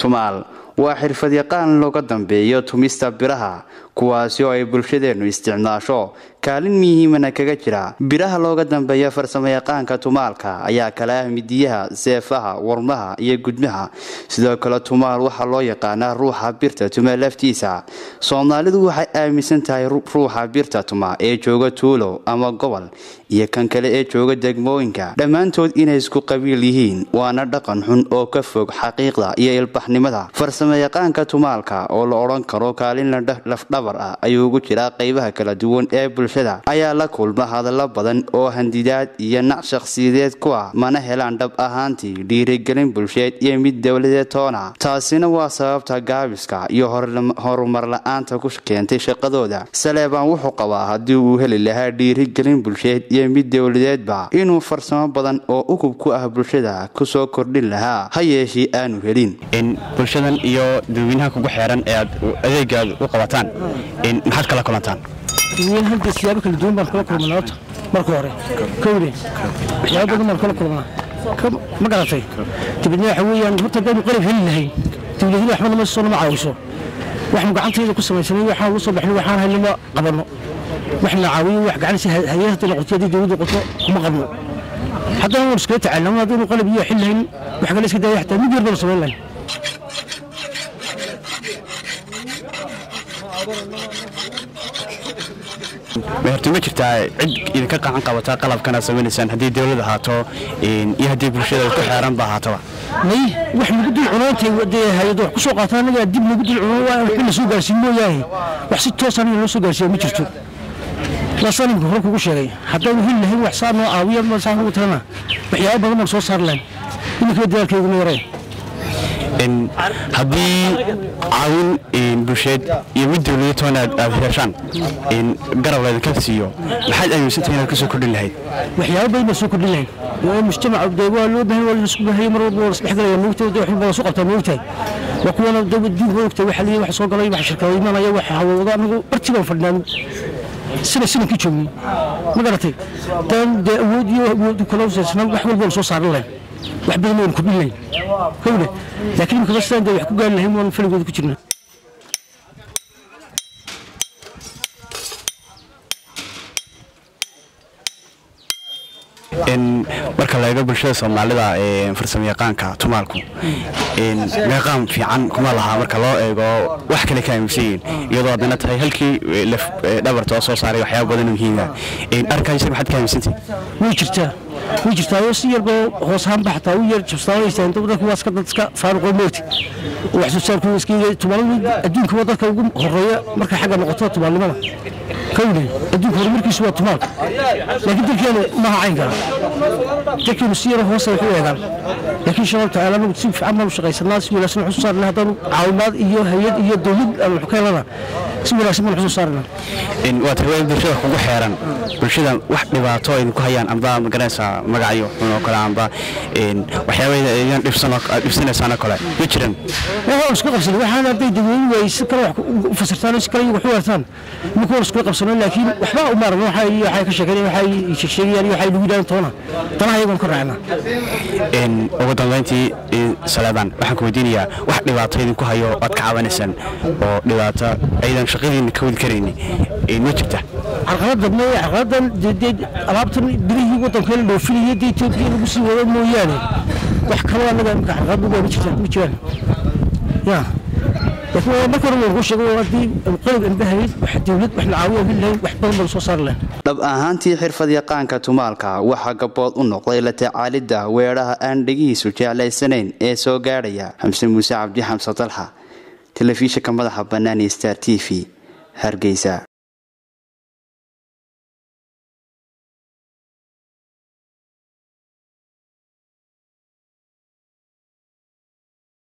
tumaal waa xirfadyaqaan looga dambeeyo tumista biraha kuwaasi oo ay bulshadeennu isticmaasho kaalin muhiimana kaga jira biraha looga dambeeya farsamayaqaanka tumaalka ayaa kala ah midiyaha seefaha warmaha iyo gudmaha sidoo kale tumaal waxaa loo yaqaanaa ruuxa birta tuma laftiisa soomaalidu waxay aaminsan tahay ruuxa birta tuma ee jooga tuulo ama gobol iyo kan kale ee jooga degmooyinka dhammaantood inay isku qabiil yihiin waana dhaqan xun oo ka fog xaqiiqda iyo ilbaxnimada farsamayaqaanka tumaalka oo la odhan karo kaalin lafdhabar ah ayuu ugu jiraa qaybaha kala duwan ee bulshada ayaa la kulma hadallo badan oo handidaad iyo nac shakhsiyadeed ku ah mana helaan dhab ahaantii dhiirigelin bulsheed iyo mid dowladeed toona taasina waa sababta gaabiska iyo horumar la-aanta ku keentay shaqadooda saleebaan wuxuu qabaa haddii uu heli lahaa dhiirigelin bulsheed iyo mid dowladeedba inuu farsamo badan oo ukub ku ah bulshada kusoo kordhin lahaa ha yeeshii aanu helin bulshadan iyo dadweynaha kugu xeeran ee aad adeegaad u qabataan maxaad kala kulantaan dadweyne hadda siyaabo kala duwan baan kala kulmanaa horta marka hore kowde waxyaabo badan baan kala kulmanaa ma garatay dibadna waxa weeyaan horta haddaynu qalab heli lahayn dowladina waxba nama soo nama caawiso waxnu gacantayda ku samaysanay waxaan ugu soo baxnay waxaan haynama qabanno waxna caawiyo wax gacansi hayad hadday noqoto haddii dowladda qoto kuma qabno haddana waan iskaga tacaalna haddaynu qalab iyo xil lahayn wax kale iska daaya xataa mid yar baanu samayn lahayn horta ma jirtaa cid idinka qacan qabata qalabkan aad samaynaysaan haddii dowlad ahaato iyo haddii bulshada ku xeeran ba ahaatoba may wax nagu dul cunaantay dee hay-ad wax ku soo qaata annagaa dib nagu dul cuno waa waxba la soo gaarsiin mooyaane wax si toosaan in loo soo gaarsiiya ma jirto laasaan imka hore kugu sheegay haddaynu heli lahayn wax saa noo caawiya masaan kugu talana waxyaaba badan baan soo saari lahayn iminkaba dadaalkeyguma yareen haddii caawin bulsheed iyo mid dowlada toona aad heshaan garab laydinka siiyo maxaad aaminsantahay inaad ka soo kordhin lahayd waxyaaba badan baan soo kordhin lahayn waa mujtamaca dee waa loo baahan waa laisku baahaya mar walba waa lasdhexgalaya moogtahay dee waxba soo qabtaa moogtahay waa kuwana diinka moogtahay waxa leeyahay wax soo galay wax shirkado imanaya wax hawooda anagu barti baan fadhinaa sina sinankii joognay ma garatay dan dee awood iyo awood kala usaysnaa wax walba waan soo saaran lahayn wax badan waan kordhin lahayn kowle laakiin imika bastaan dee wax ku gaari lahayn waan faligooda ku jirnaa marka la eego bulshada soomaalida farsamayaqaanka tumaalku meeqaam fiican kuma lahaa marka loo eego wax kale ka aaminsan yihiin iyadoo haddana tahay halkii dhabarta oo soo saaray waxyaaba badan muhiima arkaysar maxaad ka aaminsantahay way jirtaa way jirtaa oo si yarba hoos ahaanba xataa u yar jabstaanaysaa dadku waa iska dad iska faaruqoo moogta wax soo saarku iska tumaaladu adduunka waa dadka ugu horeeya marka xagga noqoto tumaalnimada kowle adduunka horumarkiisu waa tumaalka laakiin dalkeenu maaha caynkaa dalkeenu si yaro hoose wax u eegaan laakiin shabab tacaala anagu si fiican baanu shaqaysanaa si wanaagsan waxu soo saarnaa haddaanu caawimaad iyo hay-ad iyo dowlad aan wax ka helana si wanaagsan baan wax soo saarnaa waa tahay bulshada kugu xeeran bulshada wax dhibaato idinku hayaan amba magaranaysaa magacyo xun oo kale amba waxyaabada idan dhibsanaysaan oo kale ma jiran waan isku qabsanay waxaan hadday dadweyne waay si kale wax u fasirtaan si kale iyagu wax u wartaan imika waan isku qabsanay laakiin waxba u maaran waxay waxay ka sheekeeyeen waxay sheegsheegayaan waxay lagu yidhahdaan toona tanaha iyagoon ka raacnaa ugu dambeyntii salaadaan waxaan ku weydiinayaa wax dhibaato idinku hayo oad ka cabanaysaan oo dhibaato aydan shaqadiina ka wadi karayni ma jirta carqaladan ma carqaladan dee alaabtan birihii waddanka la dhoofinaya dee etoobiya lagu sii wado mooyaane wax kaloo annaga imika carqalad ugu ma jirtaan ma jiraan ya laakiin marka hore waan kuu sheegay haddii qalab anbahayd wax dowlad wax la caawiyo heli lahayn wax badan baan soo saari lahayn dhab ahaantii xirfadyaqaanka tumaalka waxaa gabood u noqday la tacaalidda weedhaha aan dhegihiisu jeclaysanayn ee soo gaadhaya xamse muuse cabdi xamse dalxa telefishinka madaxa bannaan star t v hargeysa